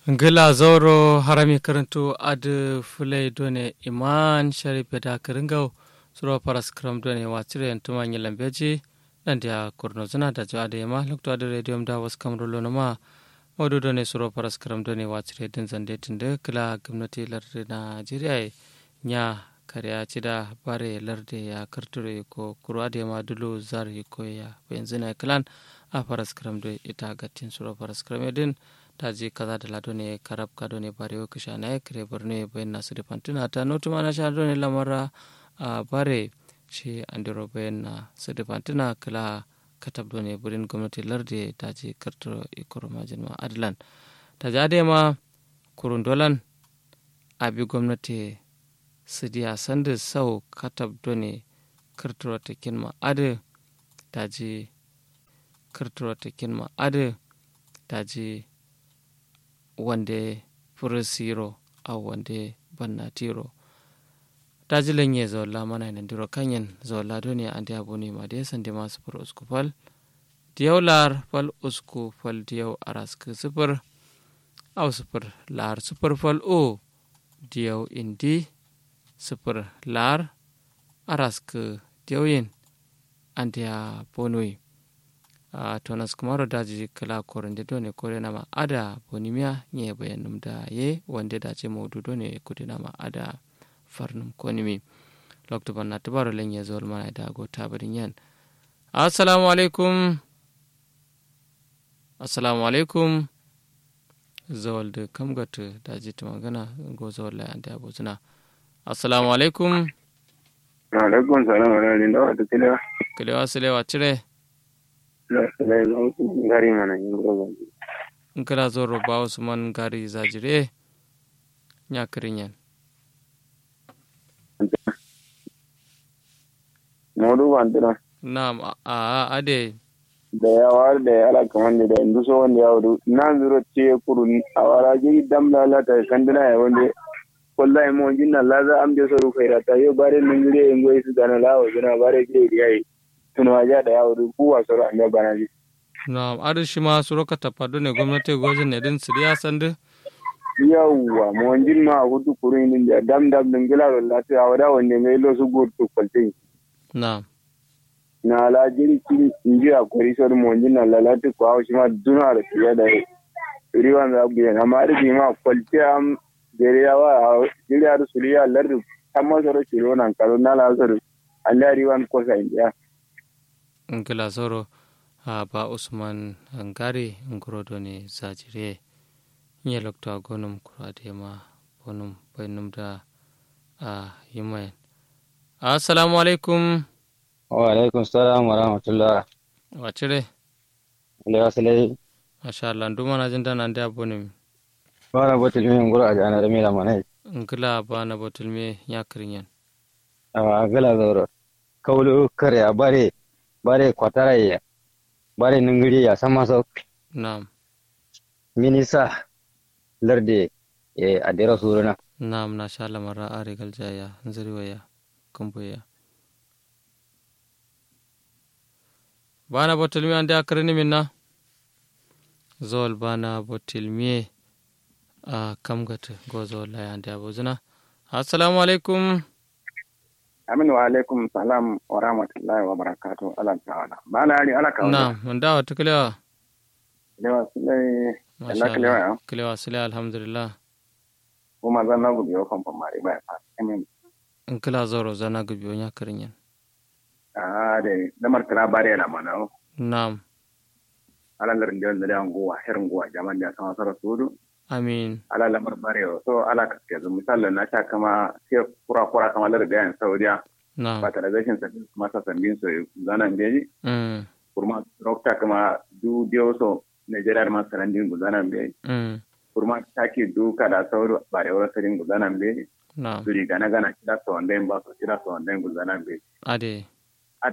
ngila zoro harami karanto ad fulai done iman sharif da karingau suro paras kram done watire entuma nyilam beji nan dia kurno zana da jo ade ma lokto ade radio da was kamro lono ma modu done suro paras kram done watire din zande tinde kila gwamnati larde najeriya nya kariya cida bare larde ya karture ko kuro ade ma dulu zar ko ya benzina klan a paras kram do ita gatin suro paras kram din taji kaza da lado ne karab kado ne bare wa kisha na kire borne bayan nasu da fantuna ta notu mana sha ne lamara a bare shi andiro bayan na su da fantuna kala katab do ne burin gwamnati larde ta ji karturo ikoro majin ma adlan ta ji ade ma kurun dolan abi gwamnati su diya sanda sau katab do ne karturo ta kin ma ade ta ji karturo ta kin ma ade ta ji wande furisiro au wande bannatiro tajilen ye zolla mana ina ndiro kanyen zolla doni ande abuni ma de sande ma sufur usku fal diyaw lar fal usku fal diyaw arask sufur au sufur lar sufur fal o diyaw indi sufur lar arask diyaw yin ande abunui a uh, tonas kumaro daji kala korende done kore nama ada bonimia nye bayanum da ye wande dace maudu done kudi nama ada farnum konimi lokto banna tabaro lenye zol mana da go tabarin yan assalamu alaikum assalamu alaikum zawal da kamgata daji ta magana go zawal la anda abuzuna assalamu alaikum alaikum salam wa rahmatullahi wa barakatuh kilewa silewa cire gari mana in kana zo roba usman gari zajire ya kirinyan modu bantira na'am a ade da yawa da ya ala kaman da indu so wanda ya wudu na zuro ce kuru a wara ji dam la la ta kandina ya wanda wallahi mo jinna la za am je so ru khaira ta yo bare ningire ngoy su dana la wa jina bare ge yayi tuno waja da yawo kuwa soro an bana ji na adu shi ma suro ka tapado ne gwamnati gojin ne din siriya sande yawwa mo wanjin ma hudu kurun din da dam dam din gila wala ta awada wanne mai lo su gurtu kwalte na na la jiri kin inji a kori sor mo wanjin na lalati ko awo shi ma duna da tiya da riwan da abu yana amma da ma kwalte am dare yawa jiri ar suliya lardu amma soro shiro nan kalo na la soro Allah riwan ko sa indiya ngila zoro a ba usman ngari ngorodo ne zajire nye lokta gonum kurade ma bonum bainum da a yimayen assalamu alaikum wa alaikum salam wa rahmatullah wa cire lewa sile masha Allah nduma na jinda nan da bonim bana botul mi ngoro aja na rami la manai ngila bana botul mi ya kirinyan a gala zoro kaulu kare a bare bare kwatara bare ningiri ya sama so na'am minisa larde e adira suruna na'am na sha lamara a rigal jaya zirwaya kumbuya bana botul mi ande akarini minna zol bana botul mi a kamgata go zol la ande abuzuna assalamu alaikum amin wa alaikum salam wa rahmatullahi wa barakatuh ala ta'ala bala ali ala kawo na mun dawo ta kilewa lewa sulai Masha Allah kilewa ya Allah. kilewa sile alhamdulillah kuma zan na gudu yau kan mari ba fa amin in kila zoro zana gubi wani karin yan ah de damar kira bare na mana na'am ala lar ndio da nguwa her nguwa jaman da sama sara sudu amin ala lamar bare so ala ka ke misalan na sha kama sai kura kura kama lar da yan saudiya na'am fertilization sa masa sambin so zanan beji mm kurma rokta kama du dio so Nigeria ma sarandin gudanan beji mm kurma taki du kada sauru bare wala sarin gudanan beji na'am duri gana gana kira so wanda ba so kira so wanda gudanan beji ade